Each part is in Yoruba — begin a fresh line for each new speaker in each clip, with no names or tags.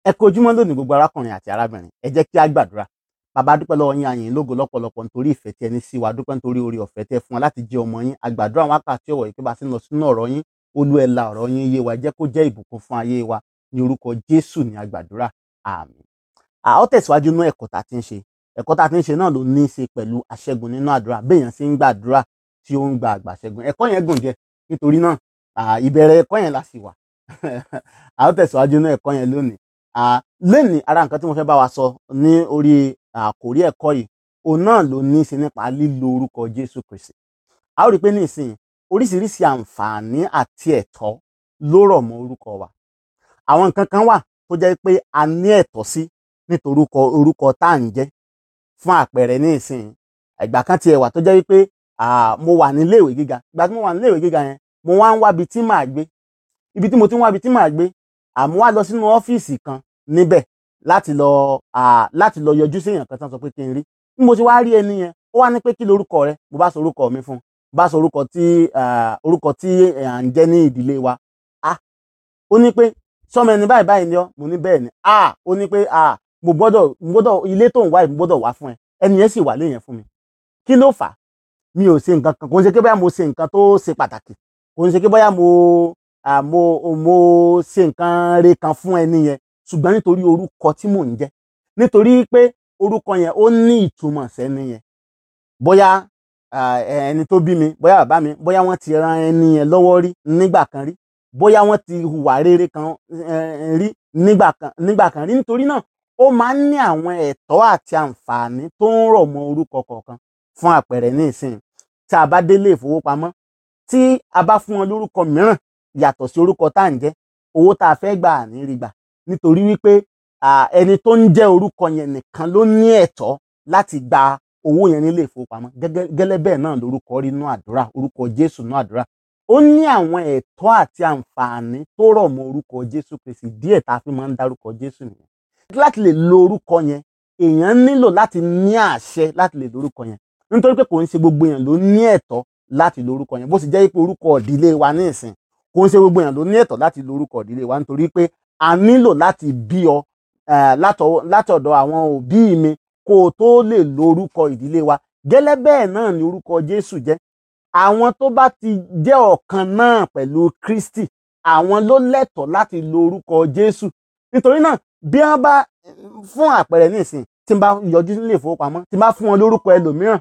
ẹ kú ojúmọ́ lónìí gbogbo arákùnrin àti arábìnrin ẹ jẹ́ kí a gbàdúrà bàbá dúpẹ́ lọ́wọ́ yín àyìn lógo lọ́pọ̀lọpọ̀ nítorí ìfẹ́ tí ẹni sí wa dúpẹ́ nítorí orí ọ̀fẹ́ tẹ́ fún wa láti jẹ́ ọmọ yín àgbàdúrà wákàtí ọ̀wọ̀ yìí pé bá a ti ń lọ sínú ọ̀rọ̀ yín olú ẹ la ọ̀rọ̀ yín yé wa jẹ́ kó jẹ́ ìbùkún fún ayé wa ní orúkọ Jésù ní àgbàdúrà àmín. a ó tẹ̀síwájú nínú ẹ̀kọ́ tá a ti ń ṣe ẹ̀kọ́ tá a ti ń ṣe náà ló ní í ṣe pẹ̀lú aṣẹ́gun nínú àdúrà béèyàn sì ń gbàdúrà tí ó ń gba àgbà ṣẹ́gun ẹ̀kọ́ yẹn gùn jẹ nítorí náà ìbẹ̀rẹ̀ ẹ̀kọ́ yẹn la sì wà a ó tẹ̀síwájú nínú ẹ̀kọ́ yẹn lónìí lónìí ara nǹkan tí mo fẹ́ bá wa sọ ní orí àkórí ẹ̀kọ́ yìí òun náà ló ní í ṣe nípa lílo orúkọ Jésù Kristi a ó rí i pé ní ìsìn oríṣiríṣi àǹfààní àti ẹ̀tọ́ ló rọ̀ mọ́ orúkọ wa àwọn nǹkan kan wà tó jẹ́ pé a ní ẹ̀tọ́ sí nítorí orúkọ tá à ń jẹ́ fún àpẹẹrẹ ní ìsìn ìgbà kan tiẹ̀ wà tó jẹ́ wípé mo wà ní iléèwé gíga ìgbà tí mo wà ní iléèwé gíga yẹn mo wá ń wá ibi tí màá gbé ibi tí mo ti ń wá ibi tí màá gbé àmọ́ wá lọ sínú ọ́fíìsì kan níbẹ̀ láti lọ láti lọ yọjú sí èèyàn kan tán sọ pé kí n rí bí mo ti wá rí ẹni yẹn ó wá ní pé kí lorúkọ rẹ mo bá sọ orúkọ mi fún un bá sọ orúkọ tí orúkọ tí à ń jẹ́ ní ìdílé wa ah ó ní pé sọmọ ẹni báyìí báyìí ni ọ mo ní bẹ́ẹ̀ ni ah ó ní pé ah mo gbọ́dọ̀ mo gbọ́dọ̀ ilé tó ń wá mo gbọ́dọ̀ wá fún ẹ ẹni yẹn sì wà léyìn fún mi kí ló fà á mi ò ṣe nǹkan kan kò ń ṣe pé bóyá mo ṣe nǹkan tó ṣe pàtàkì kò ń ṣe pé bóyá mo mo mo ṣe nǹkan re kan fún ẹni yẹn ṣùgbọ́n nítorí orúkọ tí mò ń jẹ́ nítorí pé orúkọ yẹn ó ní ìtumọ̀ sẹ́ni yẹn bóyá ẹni tó bí mi bóyá bàbá mi bóyá wọ́n ti ran ẹni yẹn lọ́wọ́ rí nígbà kan rí bóyá wọ́n ti hùwà rere kan rí nígbà kan nígbà kan rí nítorí náà ó máa ń ní àwọn ẹ̀tọ́ àti àǹfààní tó ń rọ̀ mọ́ orúkọ kọ̀ọ̀kan fún àpẹẹrẹ ní ìsìn tí a bá délé ìfowópamọ́ tí a bá fún wọn lórúkọ mìíràn yàtọ̀ sí orúkọ tá à ń jẹ́ owó tá a fẹ́ gbà ní rí gbà nítorí wípé ẹni tó ń jẹ́ orúkọ yẹn nìkan ló ní ẹ̀tọ́ láti gba owó yẹn nílé ìfowópamọ́ gẹ́gẹ́ bẹ́ẹ̀ náà lórúkọ rí inú àdúrà orúkọ Jésù inú àdúrà ó ní àwọn ẹ̀tọ́ àti àǹfààní tó rọ̀ mọ́ orúkọ Jésù Kristi díẹ̀ tá a fi máa ń dárúkọ Jésù nìyẹn láti lè lo orúkọ yẹn èèyàn nílò láti ní àṣẹ láti lè lo orúkọ yẹn nítorí pé kò ń ṣe gbogbo èèyàn ló ní ẹ̀tọ́ láti lo orúkọ yẹn bó sì jẹ́ pé orúkọ ìdílé wa ní ìsìn kò ń ṣe gbogbo èèyàn ló ní ẹ̀tọ́ láti lo orúkọ ìdílé wa nítorí pé a nílò láti bí ọ látọ̀dọ̀ àwọn òbí mi kó o tó lè lo orúkọ ìdílé wa gẹ́lẹ́ bẹ́ẹ̀ náà ni orúkọ Jésù jẹ́ àwọn tó bá ti jẹ́ ọ̀kan náà pẹ̀lú Kristi àwọn ló lẹ́tọ̀ọ́ láti lo orúkọ Jésù nítorí náà bí wọ́n bá fún àpẹẹrẹ nísìn tí n bá yọjú nílé ìfowópamọ́ tí n bá fún wọn lórúkọ ẹlòmíràn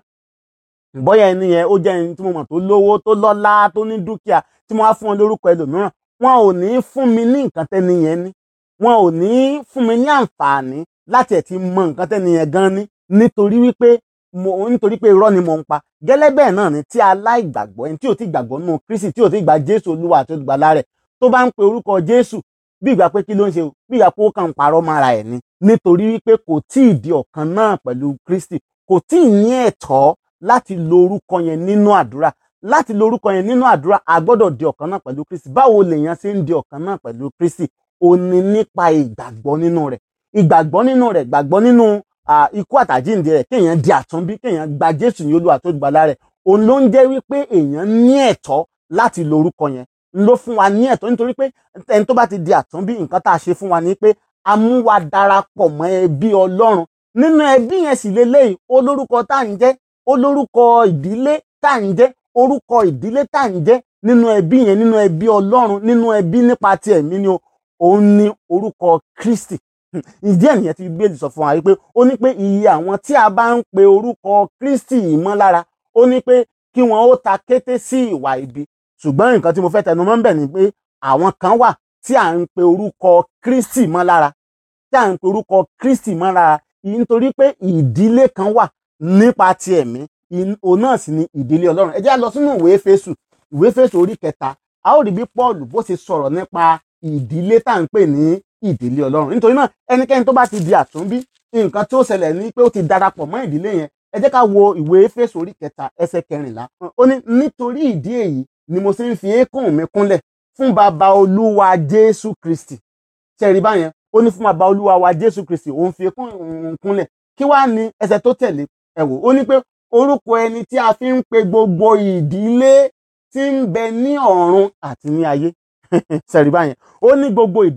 bóyá ẹni yẹn ó jẹ́ ẹni tí mo mọ̀ tó lówó tó lọ́lá tó ní dúkìá tí mo wá fún wọn lórúkọ ẹlòmíràn wọn ò ní fún mi ní nǹkan tẹ́ni yẹn ní wọn ò ní fún mi ní àǹfààní láti ẹ̀ ti mọ nǹkan tẹ́ni yẹn gan ní nítorí wípé mo nítorí pé irọ́ ni mo ń pa gẹ́lẹ́ bẹ́ẹ̀ náà ni tí aláìgbàgbọ́ ẹni tí ò ti gbàgbọ́ nínú Kristi tí ò ti gba Jésù Olúwa àti olùgbàlà rẹ̀ tó bá ń pe orúkọ Jésù bí ìgbà pé kí ló ń ṣe o bí ìgbà pé ó kàn ń parọ́ mára ẹ̀ ni nítorí wípé kò tí ì di ọ̀kan náà pẹ̀lú Kristi kò tí ì ní ẹ̀tọ́ láti lo orúkọ yẹn nínú àdúrà láti lo orúkọ yẹn nínú àdúrà a gbọ́dọ̀ di ọ̀kan náà pẹ̀lú Kristi báwo lèèyàn ṣe ń di ọ̀kan náà pẹ̀lú Kristi ó ní nípa ìgbàgbọ́ nínú rẹ̀ ìgbàgbọ́ nínú rẹ̀ gbàgbọ́ nínú ikú àtàjíǹde rẹ̀ kéèyàn di àtúnbí kéèyàn gba Jésù ní Olúwa tó gbàlà rẹ̀ òun ló ń jẹ́ wípé èèyàn ní ẹ̀tọ́ láti lo orúkọ yẹn ló fún wa ní ẹ̀tọ́ nítorí pé ẹni tó bá ti di àtúnbí nǹkan tá a ṣe fún wa ni pé a mú wa darapọ̀ mọ́ ẹbí Ọlọ́run nínú ẹbí yẹn sì lélẹ́yìí olórúkọ tá à ń jẹ́ olórúkọ ìdílé tá à ń jẹ́ orúkọ ìdílé tá à ń jẹ́ nínú ẹbí yẹn nínú ẹbí Ọlọ́run nínú ẹbí nípa ti ẹ̀mí ni òun ni orúkọ Kristi ìdí ẹ̀ nìyẹn ti Bíbélì sọ fún wa wípé ó ní pé iye àwọn tí a bá ń pe orúkọ Kristi mọ́ lára ó ní pé kí wọn ó ta kété sí ìwà ibi ṣùgbọ́n nǹkan tí mo fẹ́ tẹnu mọ́ ń bẹ̀ ni pé àwọn kan wà tí à ń pe orúkọ Kristi mọ́ lára tí à ń pe orúkọ Kristi mọ́ lára nítorí pé ìdílé kan wà nípa ti ẹ̀mí òun náà sì ni ìdílé Ọlọ́run ẹ jẹ́ á lọ sínú ìwé Éfésù ìwé Éfésù orí kẹta a ó rí bí Pọ́ọ̀lù bó ṣe sọ̀rọ̀ nípa ìdílé tá à ń pè ní ìdílé Ọlọ́run nítorí náà ẹnikẹ́ni tó bá ti di àtúnbí nǹkan tí ó ṣẹlẹ̀ ni pé ó ti darapọ̀ mọ́ ìdílé yẹn ẹ jẹ́ ká wo ìwé Éfésù orí kẹta ẹsẹ̀ kẹrìnlá ó ní nítorí ìdí èyí ni mo ṣe ń fi eékún mi kúnlẹ̀ fún bàbá olúwa Jésù Kristi ṣẹ̀rí báyẹn ó ní fún bàbá olúwa wa Jésù Kristi òun fi eékún òun kúnlẹ̀ kí wàá ní ẹsẹ̀ tó tẹ̀lé ẹ wò ó ní pé orúkọ ẹni tí a fi ń pe gbogbo ìdílé tí ń bẹ ní ọ̀run àti ní ayé ṣẹ̀rí báyẹn ó ní gbogbo ìdílé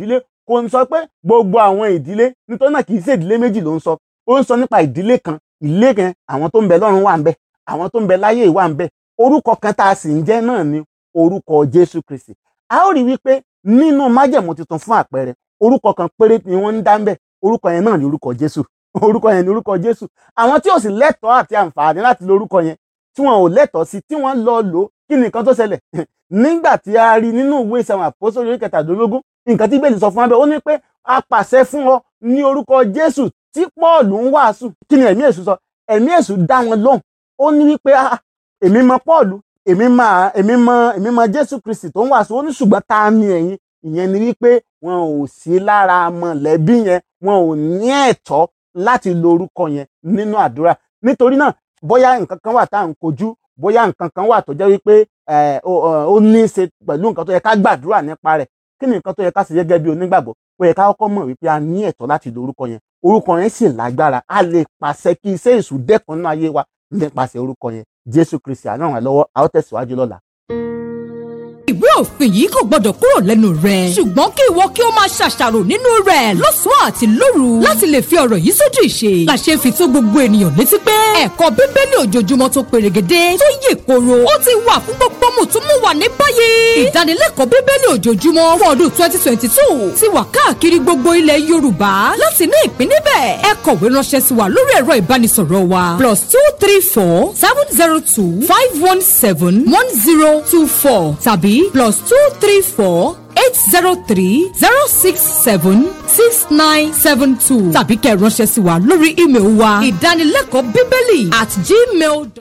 kò ń sọ pé gbogbo àwọn ìdílé nítorí náà kì í ṣe ìdílé méjì ló ń sọ ó ń sọ nípa ìdílé kan ìdílé kan àwọn tó ń bẹ lọ́run wà ń bẹ àwọn tó ń bẹ láyé wà ń bẹ orúkọ kan tá a sì ń jẹ́ náà ni orúkọ Jésù Kristi a ó rí wípé nínú májẹ̀mú tuntun fún àpẹẹrẹ orúkọ kan péré ni wọ́n ń dá ń bẹ orúkọ yẹn náà ni orúkọ Jésù orúkọ yẹn ni orúkọ Jésù àwọn tí ò sì lẹ́tọ̀ọ́ àti àǹfààní láti lo orúkọ yẹn tí wọn ò lẹ́tọ̀ọ́ sí tí wọ́n lọ lò ó kí ni nǹkan tó ṣẹlẹ̀ nígbà tí a rí nínú ìwé ìsàwọn àpòsórí orí kẹtàdínlógún nǹkan tí bẹ́ẹ̀ sọ fún abẹ́ ó ní pé a pàṣẹ fún ọ ní orúkọ Jésù tí Pọ́ọ̀lù ń wàásù kí ni ẹ̀mí èṣù sọ ẹ̀mí èṣù dá wọn lóhùn ó ní wípé èmi mọ Pọ́ọ̀lù èmi mọ èmi mọ èmi mọ Jésù Kristi tó ń wàásù ó ní ṣùgbọ́n ta ni ẹ̀yin ìyẹn ni wípé wọn ò sí lára mọ̀lẹ́bí yẹn wọn ò ní ẹ̀tọ́ láti lo orúkọ yẹn nínú àdúrà nítorí náà bóyá nǹkan kan wà tá à ń kojú bóyá nǹkan kan wà tó jẹ́ wípé ó ní í ṣe pẹ̀lú nǹkan tó yẹ ká gbàdúrà nípa rẹ̀ kí ni nǹkan tó yẹ ká ṣe gẹ́gẹ́ bí onígbàgbọ́ ó yẹ ká kọ́kọ́ mọ̀ wípé a ní ẹ̀tọ́ láti lo orúkọ yẹn orúkọ yẹn sì lágbára a lè pàṣẹ kí iṣẹ́ èṣù dẹ́kun nínú ayé wa nípasẹ̀ orúkọ yẹn Jésù Kristi àná ràn lọ́wọ́ a ó tẹ̀síwájú lọ́la
ìwé òfin yìí kò gbọdọ̀ kúrò lẹ́nu rẹ̀. ṣùgbọ́n kí ìwọ kí o máa ṣàṣàrò nínú rẹ̀ lọ́sàn-án àti lóru láti lè fi ọ̀rọ̀ yìí sójú ìṣe. làṣẹ fi tó gbogbo ènìyàn létí pé ẹ̀kọ́ bíbélì ojoojúmọ́ tó perégedé tó yè koro ó ti wà fún gbogbo mùtúmùwà ní báyìí. ìdánilẹ́kọ̀ọ́ bíbélì ojoojúmọ́ fún ọdún twenty twenty two ti wà káàkiri gbogbo ilẹ̀ yorùbá láti ní ìpín níbẹ̀. ẹ kọ̀wé ránṣẹ́ sí wa lórí ẹ̀rọ ìbánisọ̀rọ̀ wa plus two three four seven zero two five one seven one zero two four tàbí plus two three four eight zero three zero six seven six nine seven two tàbí kẹ́ ẹ ránṣẹ́ sí wa lórí ímeèlì wa ìdánilẹ́kọ̀ọ́ bíbélì at gmail.